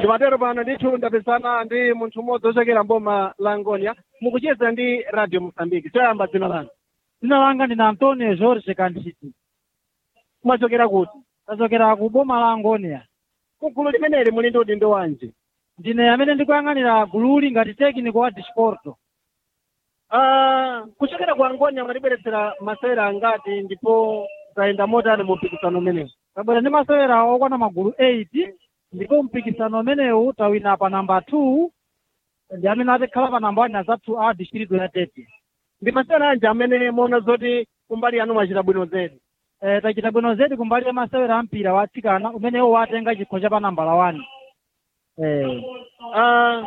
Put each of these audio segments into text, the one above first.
ndimatero pano ndithu ndapezana ndi munthu umodzi ochokera mboma la ngonia mukucheza ndi radio mosambiki choyamba dzina lanu dzina langa ndine antonio jorge kantchiti mwachokera kuti tachokera ku boma la angonia kugulu limeneli muli ndi udindo wanji ndine amene ndikuyang'anira gululi ngati tekniko wa disporto Ah, kuchokera ku angonia mwatibweretsera masewera angati ndipo zayenda motani mu mpikisano umenewu tabwera ndi masewera okwana magulu 8 ndipo mpikisano umenewu tawina pa namba 2 ndi amene atikhala pa namba 1 azathu a distrito ya tete ndi masewera anji amene muona zoti kumbali yanu mwachita bwino zedi eh, tachita bwino zedi kumbali ya masewera ampira wa atsikana umenewo watenga chikho cha pa namba la 1 eh, Ah,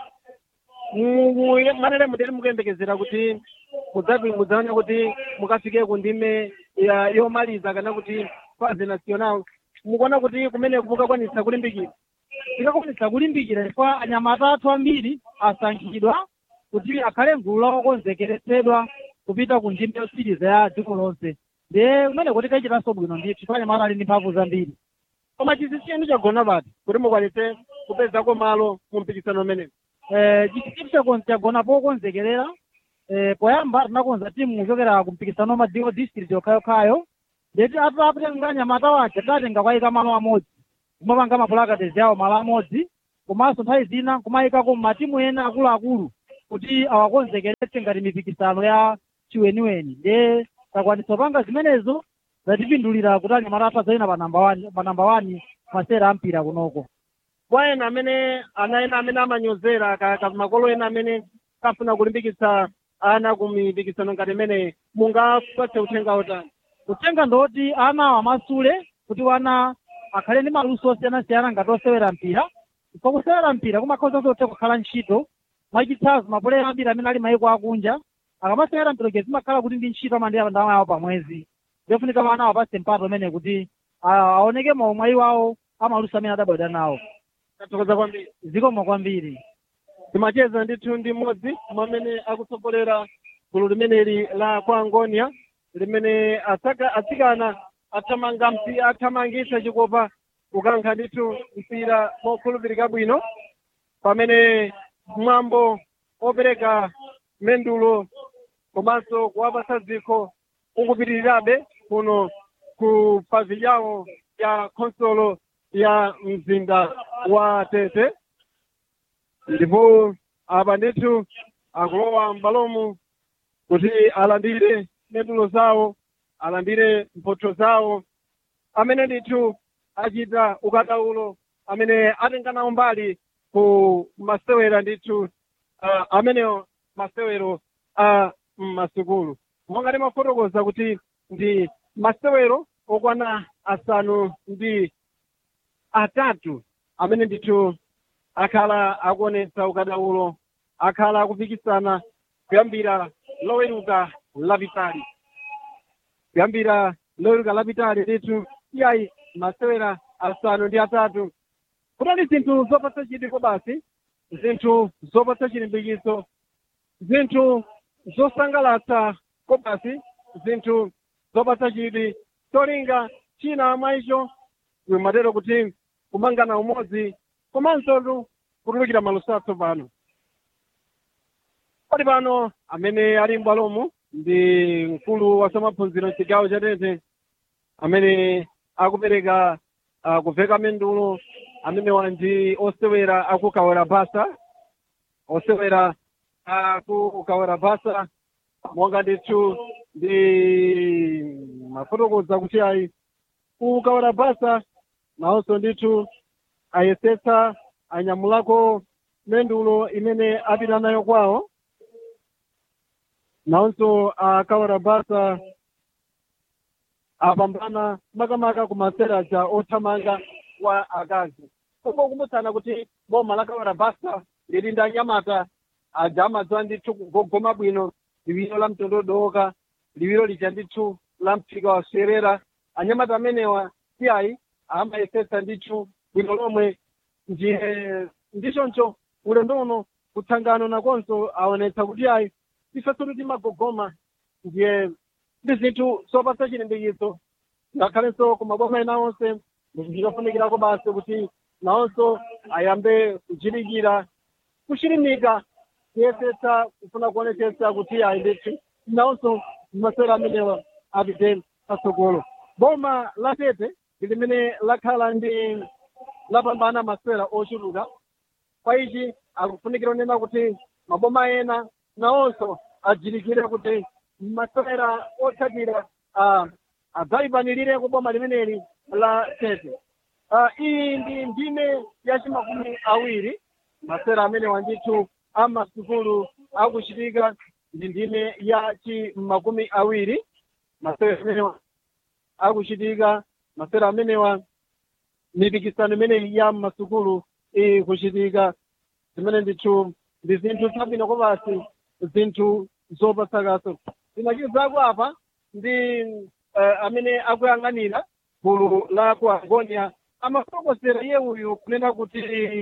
mu- mu- manere muteri mukuyembekezera kuti mudzapi mudzaona kuti mukafike ku ndime ya- yomaliza kana kuti faze national mukuona kuti kumene mukakwanisa kulimbikira tikakwanisa kulimbikira chifukwa anyamata athu ambiri asankhidwa kuti akhale mgulu la okonzekeretsedwa kupita ku ndime yosiriza ya dziko lonse ndiye kumene kuti kachitanso bwino ndithu chifukwa anyamata ali ndi mphamvu zambiri koma chisisiyenu chagona pati kuti mukwanise kupezako malo mu mpikisano umenewu Eh, chisimu chakon- chagona pokonzekerera eh, poyamba tinakonza timu kuchokera ku mpikisano wa madziko district yokhayokhayo ndeti atatenga anyamata wace tatenga kwayika malo amodzi kumapanga mapulakatezi awo malo amodzi komanso nthawi zina kumayikako matimu ena akuluakulu kuti awakonzekeretse ngati mipikisano ya chiweniweni ndiye takwanisa panga zimenezo zatipindulira kuti anyamata athu adzayina pa namba wani pa namba wani masera ampira kunoko kwa ena amene ana ena amene amanyozera ka ka makolo ena amene kafuna kulimbikitsa ana ku mipikisano ngati imene mungapatse uthenga otani kutenga ndoti ana amasule kuti wana akhale ndi maluso osiyanasiyana ngati osewera mpira pa kusewera mpira kumakhoza zothe kukhala ntchito mwachitsanzo mapulera ambiri amene ali mayiko akunja akamasewera mpira ke zimakhala kuti ndi ntchito amandiya ndalama yawo pamwezi zofunika wana awapatse mpato umene kuti a- aoneke maumwayi wawo amaluso amene adabwera nawo tathokoza kwambiri zikomo kwambiri timacheza ndithu ndi mmodzi mwamene akutsogolera gulu limeneli la kwa angonia limene atsaka atsikana athamanga mpi athamangisa chikopa kukankha ndithu mpira mokhulupirika bwino pamene mwambo opereka mendulo komanso kuwapasa dzikho ukupitirirabe kuno ku pavilhão ya khonsolo ya mzinda wa tete ndipo apa ndithu akulowa m'balomu kuti alandire mendulo zawo alandire mphotho zawo amene ndithu achita ukadaulo amene atenga nawo mbali ku masewera ndithu uh, amenewo masewero a m'masukulu monga timafotokoza kuti ndi masewero okwana asanu ndi atatu amene ndithu akhala akuonetsa ukadaulo akhala akupikisana kuyambira loweruka lapitali kuyambira loweruka lapitali ndithu iyayi masewera asanu ndi atatu kutali zinthu zopatsa chidiko basi zinthu zopatsa chilimbikitso zinthu zosangalatsa kobasi zinthu zopatsa chidwi cholinga china mwa icho wimatero kuti kumangana umodzi komanso kutulukira maluso atsopano pali pano amene ali m'bwalomu ndi mkulu wa zamaphunziro mchigawo cha tete amene akupereka uh, kuveka mendulo amene wanji osewera akukawera basa osewera akukawera basa monga ndithu ndi mafotokoza kuti ayi kukawera basa nawonso ndithu ayesetsa anyamulako mendulo imene apita nayo kwawo nawonso akawera basa apambana makamaka ku maseraja othamanga wa akazi kungokumbutsana kuti boma la kawera basa lili ndi anyamata aja amadziwa ndithu kugogoma bwino liwiro la mtondodoka liwiro lija ndithu la mphika wa serera anyamata amenewa siyayi amayesetsa ndithu bwino lomwe ndiye ndichoncho ulendo uno kutsangano nakonso aonetsa kuti ayi ifeso timagogoma ndiye ndi zinthu zopatsa chilimbikitso ngakhalenso kumaboma ena onse ndikafunikirako basi kuti nawonso ayambe kuchilikira kuchilimika kuyesetsa kufuna kuonetsetsa kuti ayi ndithu nawonso masewera amenewa apite patsogolo boma la tete ndi limene lakhala ndi lapambana masewera ochuluka kwa ichi akufunikira kunena kuti maboma ena nawonso ajilikire kuti masewera otsatira ah, adzayipanirire ku boma limeneli la tete Ah, iyi ndi ndime yachimakumi awiri masewera amene wandithu amasukulu akuchitika ndi ndime ya chimakumi awiri masewera amenewa akuchitika masewera amenewa mipikisano imeneyi ya masukulu ikuchitika zimene ndithu ndi zinthu zabwino kopasi zinthu zopatsakaso zinachizako apa ndi uh, amene akuyang'anira gulu la ku agonia amafotokozera iye uyu kunena kuti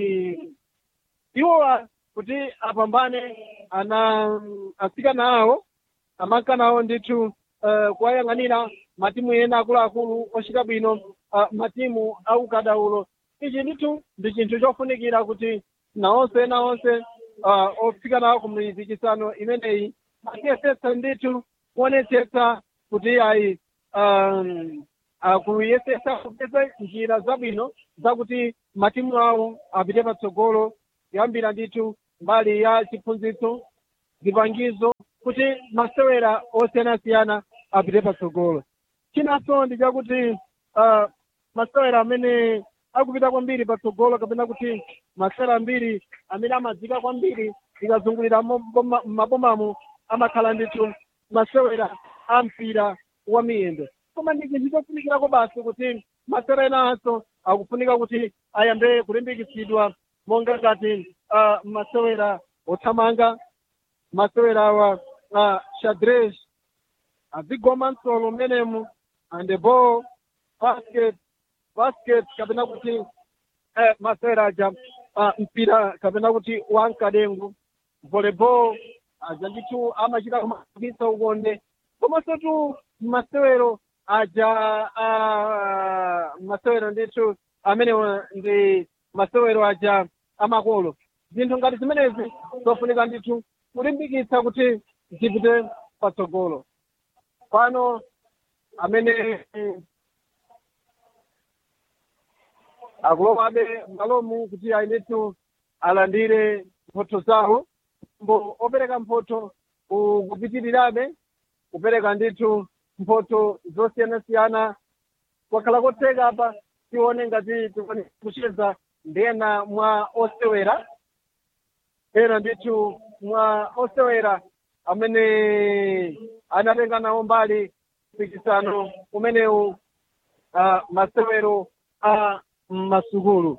iwowa kuti apambane ana asikana awo amakana awo ndithu uh, kuwayang'anira matimu ena akuluakulu ochita bwino uh, matimu aukadaulo ichi ndithu ndi chinthu chofunikira kuti nawonse ena onse uh, ofika nawo ku mipikisano imeneyi akiyesetsa ndithu kuonetsetsa kuti ayi um, akuyesetsa kupeza njira zabwino zakuti matimu awo apite patsogolo kuyambira ndithu mbali ya chiphunzitso zipangizo kuti masewera osiyanasiyana apite patsogolo chinanso ndi chakuti uh, masewera amene akupita kwambiri patsogolo kapena kuti masewera ambiri amene amazika kwambiri ikazungulira m'mabomamo amakhala ndithu masewera a mpira wa miyendo koma ndi chinthu chofunikirako basi kuti masewera enanso akufunika kuti ayambe kulimbikitsidwa monga ngati uh, masewera othamanga masewera awa uh, shadresh azigoma msolo mmenemu and ball basket basket kapena kuti eh, masewera aja uh, mpira kapena kuti wankadengu volleyball aja ndithu amachita kumapikisa ukonde komanso tu masewero aja uh, masewero ndithu amenewa ndi masewero aja amakolo zinthu ngati zimenezi zofunika ndithu kulimbikitsa kuti zipite patsogolo pano amene akulowabe malomu kuti ayi ndithu alandire mphotho zawo mbo opereka mphotho kupitirirabe kupereka ndithu mphotho zosiyanasiyana kwakhala kotheka apa tione ngati tikwanisa kucheza ndena mwa osewera ena ndithu mwa osewera amene anatenga nawo mbali mpikisano umenewu uh, masewero a masukulu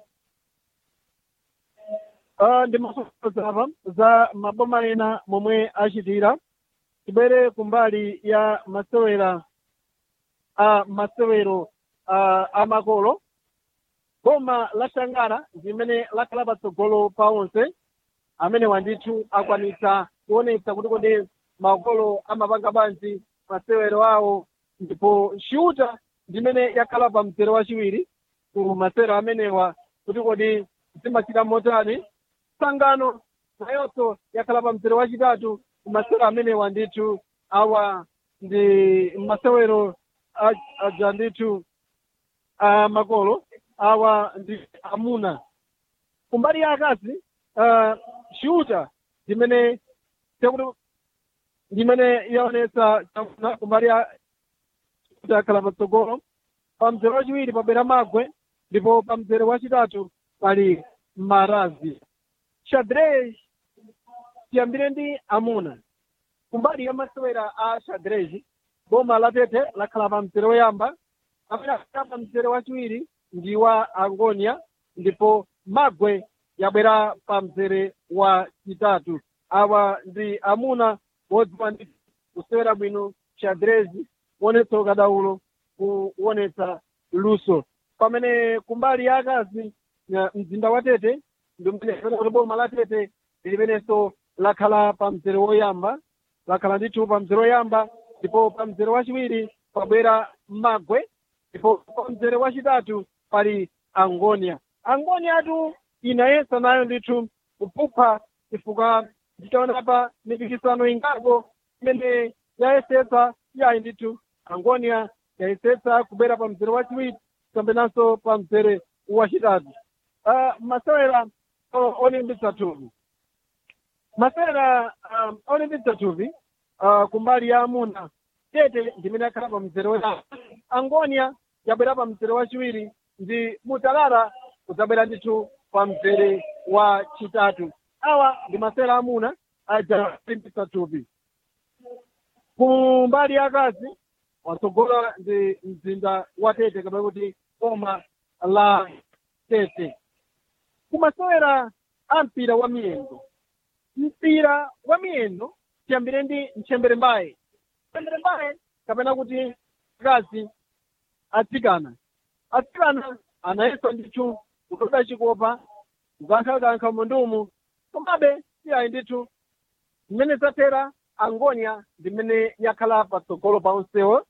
uh, ndi mafotokoza apa za maboma ena momwe achitira tibwere kumbali ya masewera a masewero uh, amakolo boma la shangara limene lakhala patsogolo pa onse amene wandithu akwanitsa kuonetsa kuti kodi makolo amapanga banji masewero awo ndipo shuta ndimene yakhala pa mzere wachiwiri ku masewero amenewa kuti kodi zimachita motani sangano nayonso yakhala pa mzere wachitatu ku masewero amenewa ndithu awa ndi masewero aja ndithu a makolo awa ndi amuna kumbali ya akazi uh, shuta zimene tekuti ndimene yaonetsa chamuna kumbali ya shuta akhala patsogolo pa mzere wachiwiri pabwera magwe ndipo pa mzere wachitatu pali marazi shadrej tiyambire ndi amuna kumbali ya masewera a shadrej boma la tete lakhala pa mzere woyamba amene akhala pa mzere wachiwiri ndi wa angonia ndipo magwe yabwera pa mzere wa chitatu awa ndi amuna wodziwa ndi kusewera bwino xadrezi kuonetsa ukadaulo kuonetsa luso pamene kumbali ya akazi mzinda wa tete ndi umene kuti boma la tete limenenso lakhala pa mzere woyamba lakhala ndithu pa mzere woyamba ndipo pa mzere wachiwiri pabwera magwe ndipo pa mzere wachitatu pali angonia angoni atu inayesa nayo ndithu kupupha chifukwa nditaona pa mipikisano ingako imene yayesetsa yayi ndithu angonia yayesetsa kubwera pa mzere wachiwiri kambenanso pa mzere wachitatu uh, masewera uh, olimbitsa thupi masewera um, olimbitsa thupi uh, kumbali ya amuna tete ndimene akhala pa mzere wa angonia yabwera pa mzere wachiwiri ndi mutalala kudzabwera ndithu pa mzere wa chitatu awa ndi masewera amuna aja olimbitsa thupi kumbali ya akazi watsogola ndi mzinda wa tete kapena kuti boma la tete kumasewera a mpira wa miyendo mpira wa miyendo tiyambire ndi mchembere mbaye mchembere mbaye kapena kuti akazi atsikana atsikana anayesa ndithu kutoda chikopa kukankhakankha mundumu komabe siyayi ndithu mmene zathera angonia ndimene yakhala patsogolo pa onsewo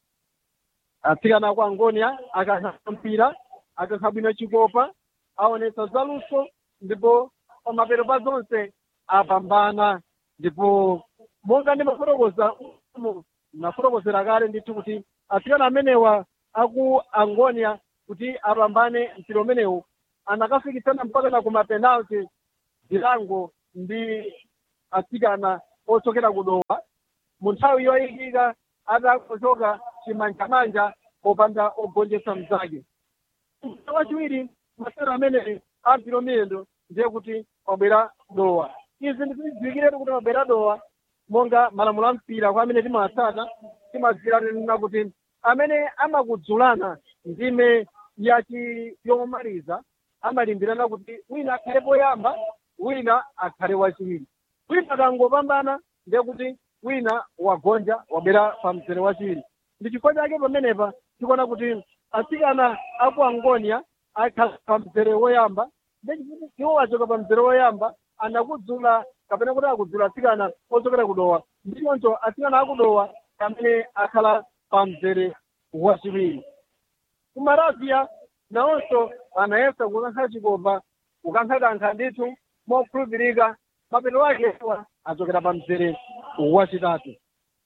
atsikana kwa angonia akankha mpira akankha bwino chikopa aonetsa zaluso ndipo pamapeto pa zonse apambana ndipo monga ndimafotokoza nafotokozera kale ndithu kuti atsikana amenewa aku angonia kuti apambane mpira umenewu anakafikitsana mpaka na kumapenalti zilango ndi atsikana ochokera kudowa mu nthawi yoyikika atakuchoka chimanjamanja popanda ogonjetsa mzake wachiwiri masewera amene ampira miyendo ndiye kuti wabwera dowa izi ndizidziwikiretu kuti wabwera dowa monga malamulo a mpira kwa amene timawatsata timadziwiranena kuti amene amakudzulana ndime yachi yomaliza amalimbirana kuti wina akhale poyamba wina akhale wachiwiri wina akangopambana ndiye kuti wina wagonja wabwera pa mzere wachiwiri ndi chifukwa chake pamenepa tikuona kuti atsikana aku angonia akhala pa mzere woyamba ndechifukwa iwo achoka pa mzere woyamba anakudzula kapena kuti akudzula atsikana ochokera kudowa ndichoncho atsikana akudowa amene akhala pa mzere wachiwiri kumaravia nawonso anayesa kukankha chikopa kukankhakankha ndithu mokhulupirika mapeto ake achokera pa mzere wachitatu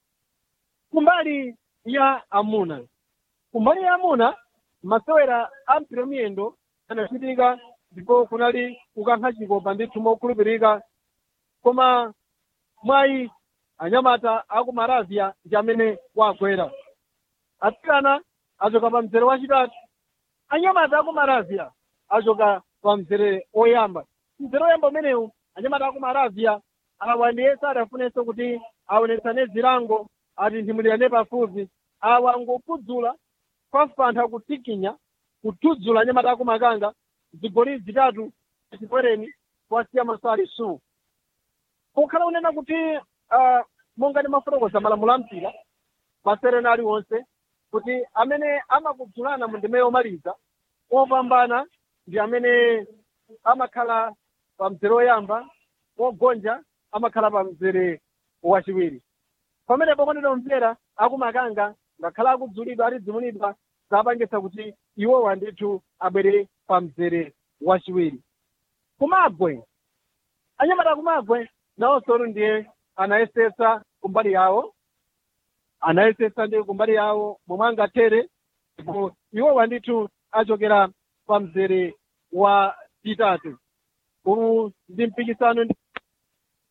kumbali ya amuna kumbali ya amuna masewera a mpira miyendo anachitika ndipo kunali kukankha chikopa ndithu mokhulupirika koma mwayi anyamata aku maravia ndi amene wagwera atsikana achoka pa mzere wachitatu anyamata aku maravia achoka pa mzere oyamba mzere oyamba umenewu anyamata aku maravia awa ndiyese adafunenso kuti aonetsane zilango atinthimulirane pafupi awa ngokudzula kwafantha kutikinya kuthudzula anyamata aku makanga zigoli zitatu chipwereni kwasiya masali su kukhala unena kuti uh, monga ndimafotokoza malamulo a mpira maserena aliwonse kuti amene amakudzulana mu ndime yomaliza opambana ndi amene amakhala pa mzere woyamba wogonja amakhala pa mzere wachiwiri pamenepo kwandinomvera akumakanga ngakhala akudzulidwa atidzimulidwa zapangisa kuti iwowa ndithu abwere pa mzere wachiwiri kumagwe anyamata kumagwe nawonso ndiye anayesetsa kumbali yawo anayesetsa ndi kumbali yawo momwe angathere ndipo iwowa ndithu achokera pa mzere wa chitatu uwu ndi mpikisano